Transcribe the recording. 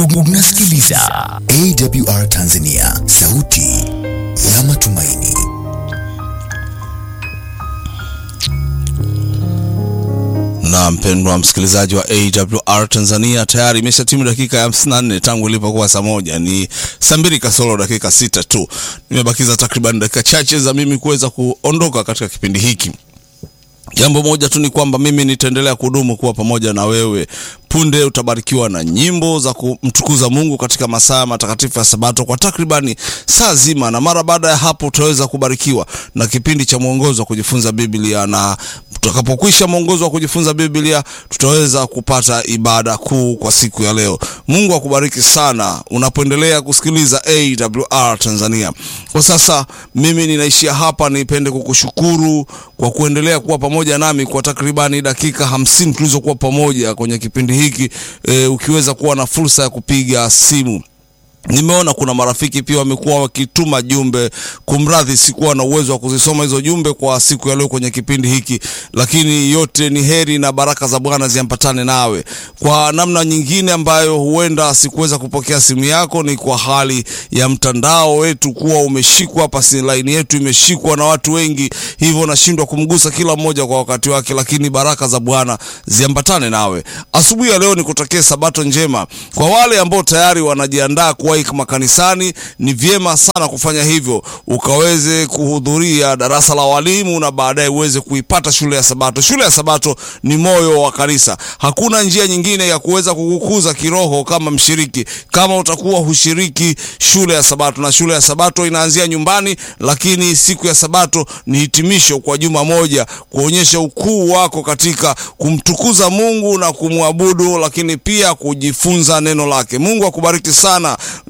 Unasikiliza AWR Tanzania, sauti ya matumaini. Na mpendwa msikilizaji wa AWR Tanzania, tayari imesha timu dakika ya 54 tangu ilipokuwa saa moja. Ni saa mbili kasoro dakika sita tu, nimebakiza takriban dakika chache za mimi kuweza kuondoka katika kipindi hiki. Jambo moja tu ni kwamba mimi nitaendelea kudumu kuwa pamoja na wewe. Punde utabarikiwa na nyimbo za kumtukuza Mungu katika masaa matakatifu ya Sabato kwa takribani saa zima, na mara baada ya hapo utaweza kubarikiwa na kipindi cha mwongozo wa kujifunza Biblia, na tutakapokwisha mwongozo wa kujifunza Biblia tutaweza kupata ibada kuu kwa siku ya leo. Mungu akubariki sana unapoendelea kusikiliza AWR Tanzania. Kwa sasa mimi ninaishia hapa, nipende kukushukuru kwa kuendelea kuwa pamoja nami kwa takribani dakika hamsini tulizokuwa pamoja kwenye kipindi hiki e, ukiweza kuwa na fursa ya kupiga simu Nimeona kuna marafiki pia wamekuwa wakituma jumbe. Kumradhi, sikuwa na uwezo wa kuzisoma hizo jumbe kwa siku ya leo kwenye kipindi hiki, lakini yote ni heri na baraka za Bwana ziambatane nawe. Kwa namna nyingine ambayo huenda sikuweza kupokea simu yako, ni kwa hali ya mtandao wetu kuwa umeshikwa hapa, si laini yetu imeshikwa na watu wengi, hivyo nashindwa kumgusa kila mmoja kwa wakati wake, lakini baraka za Bwana ziambatane nawe. Asubuhi ya leo nikutakie sabato njema. Kwa wale ambao tayari wanajiandaa kuwahi makanisani, ni vyema sana kufanya hivyo, ukaweze kuhudhuria darasa la walimu na baadaye uweze kuipata shule ya Sabato. Shule ya Sabato ni moyo wa kanisa. Hakuna njia nyingine ya kuweza kukukuza kiroho kama mshiriki, kama utakuwa hushiriki shule ya Sabato. Na shule ya Sabato inaanzia nyumbani, lakini siku ya Sabato ni hitimisho kwa juma moja, kuonyesha ukuu wako katika kumtukuza Mungu na kumwabudu, lakini pia kujifunza neno lake. Mungu akubariki sana.